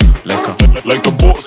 like a, like a boss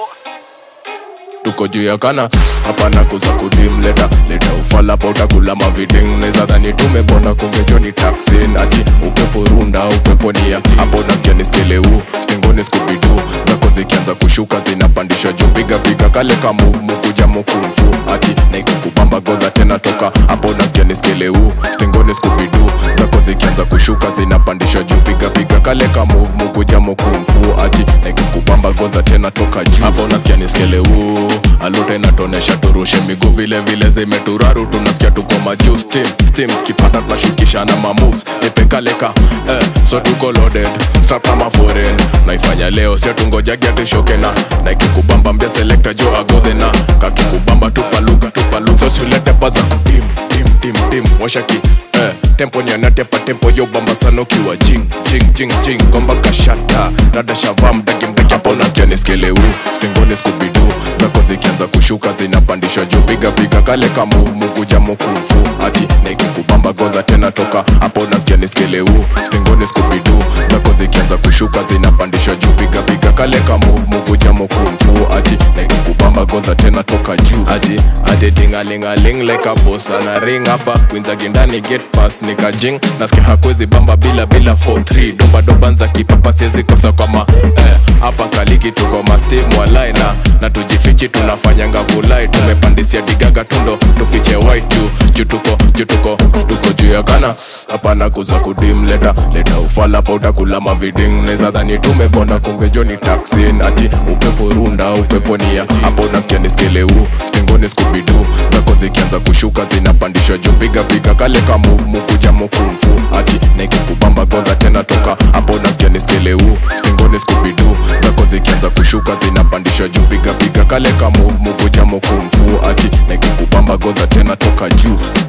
tuko juu ya kana hapana kuza kudim leta leta ufala pa utakula maviding neza dhani tumebona kungejo ni taksin ati upepo runda upepo nia hapo nasikia niskeleu stingoni skubidu zako zikianza kushuka zinapandishwa juu piga piga kale ka move mukuja mukumfu ati naikukubamba godha tena toka hapo nasikia niskeleu stingoni skubidu zako zikianza kushuka zinapandishwa juu piga piga kale ka move mukuja mukumfu ati naikukubamba godha tena toka juu hapo nasikia niskeleu alute inatonesha turushe miguu vile vile zimeturaru tunasikia tuko majuu steam steam skipata tunashukishana mamoves nipekaleka eh, so tuko loaded strap kama foreign naifanya leo sio tungojagia tushokena na ikikubamba mbia selekta jo agodhena kakikubamba tupaluka tupaluka so siulete paza kudim dim dim dim washaki eh, tempo nyanatepa tempo yo bamba sana ukiwa jing jing jing jing gomba kashata rada shava mdaki mdaki hapo nasikia niskeleu stingoni skubidu zako zikianza kushuka zinapandishwa juu piga piga kale ka move mukuja mukumfu ati naikukubamba godha tena toka hapo nasikia niskeleu stingoni skubidu zako zikianza kushuka zinapandishwa juu piga piga kale ka move mukuja mukumfu ati naikukubamba godha tena toka juu ati ati tingalingaling like a boss ana ring hapa kwinza gindani get pass nikajing nasikia hakwezi bamba bila bila 43 doba doba nza kipapa siwezi kosa kwa ma eh, hapa kaliki tuko mastim walai na na tujifichi tunafanya ngavulai tumepandisia digaga tundo tufiche white juu juu tuko juu tuko tuko juu ya kana hapana kuza kudim leta leta ufala pa utakula maviding neza dhani tumebonda kungejoni taksin ati upepo runda upepo nia hapo nasikia niskeleu stingoni skubidu zako zikianza kushuka zinapandishwa juu piga piga kale ka move mukuja mukumfu ati naikikubamba godha tena toka hapo nasikia niskeleu stingoni skubidu zako zikianza kushuka zinapandishwa juu piga piga kale ka move mukuja mukumfu ati naikikubamba godha tena toka juu